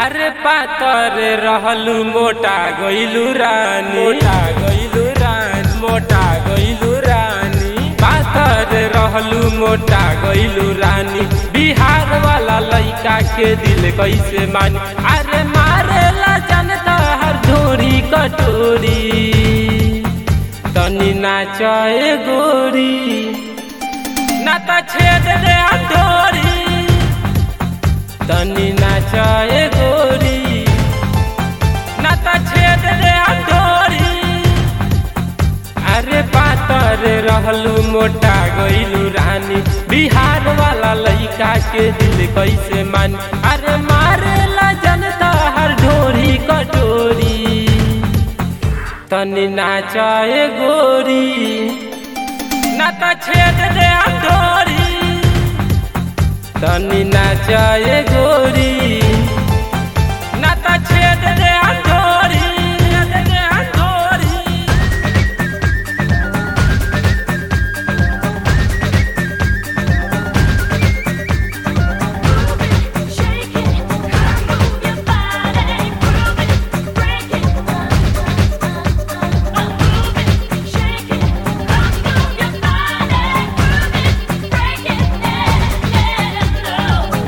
अरे पातर रहलू मोटा गइलू रानी मोटा गइलू रानी मोटा गइलू रानी पातर रहलू मोटा गइलू रानी बिहार वाला लइका के दिल कैसे मानी अरे मारेला जनता हर धोरी कटोरी तनी नाचे गोरी ना त छेद दे हथोरी तनी नाचे गोरी ना त छेद दे हथोरी अरे पातर रहलू मोटा गइलू रानी बिहार वाला लइका के दिल कैसे मान अरे मारेला जनता हर ढोरी कटोरी तनी नाचे गोरी ना त छेद दे हथोरी तनी नाचे गोरी ना त छेद दे हथोरी छेद दे हथोरी Shake it, move your body, groove it, break it, move it, shake it, move your body, groove it, break it, yeah,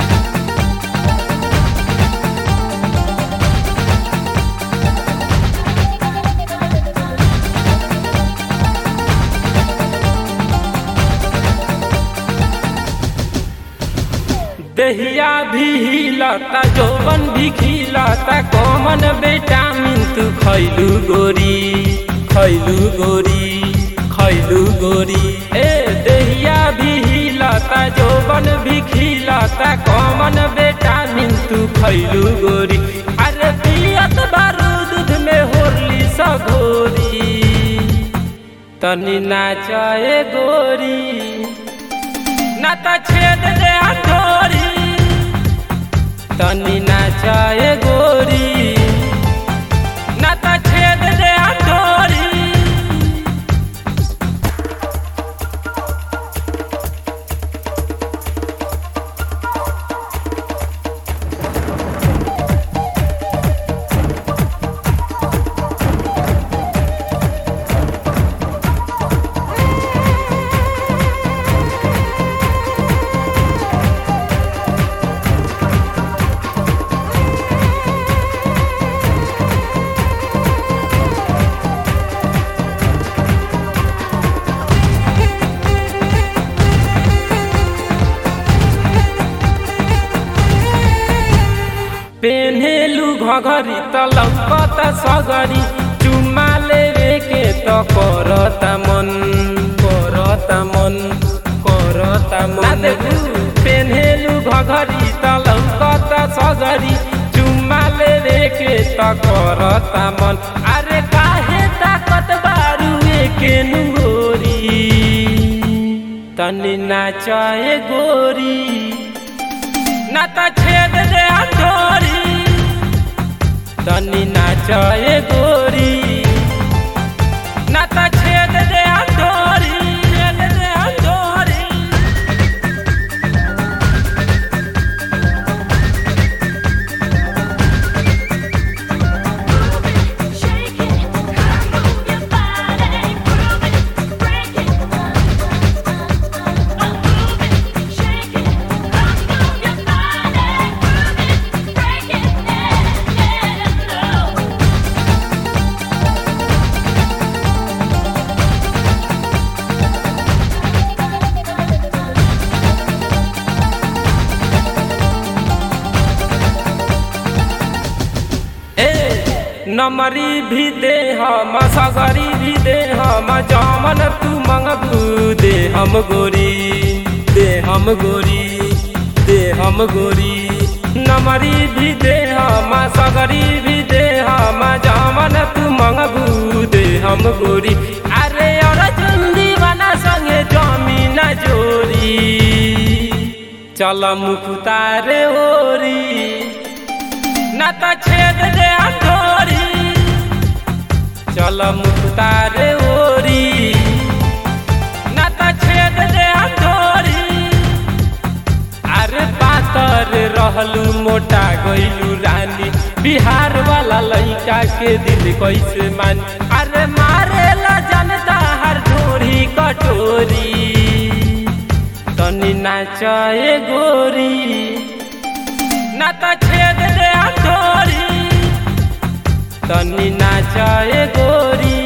दहिया भी हिलता जौवन भी खिलता कॉमन विटामिन तू खैलू गोरी खैलू गोरी खैलू गोरी ए दहिया भी हिलता जौवन भी खिलता कॉमन विटामिन तू खैलू गोरी अरे पियत बारू दूध में होरली सगोरी तनी नाचे गोरी ना त छेद दे हथोरी तनी नाचे गोरी ना त छेद दे हथोरी पेन्हेलु घघरी त लौकत सगरी चुम्मा लेवे के त करता मन करता मन करता मन पेन्हेलु घघरी त लौकत सगरी चुम्मा लेवे के त करता मन अरे काहे ताकत बारू के नुगोरी तनी नाचे गोरी ना त छेद दे हथोरी तनी नाचे गोरी ना त छेद दे हथोरी छेद दे हथोरी Shake it, move your body, groove it, break it, move it, shake it, move your body, groove it, break it, yeah, ए नमरी भी दे हम सगरी भी दे हम जामन तू मंगबू दे हम गोरी दे हम गोरी दे हम गोरी नमरी भी दे हम सगरी भी दे हम जामन तू मंगबू दे हम गोरी अरे और चुंदी बना संगे जमीन जोरी चल मुखतारे ओरी ना त छेद दे हथोरी चल मुखतारे ओरी ना त छेद दे हथोरी अरे पातर रह रहलू मोटा गइलू रानी बिहार वाला लइका के दिल कैसे मान अरे मारेला जनता हर ढोरी कटोरी तनी नाचे गोरी ना त छेद दे हथोरी तनी नाचे गोरी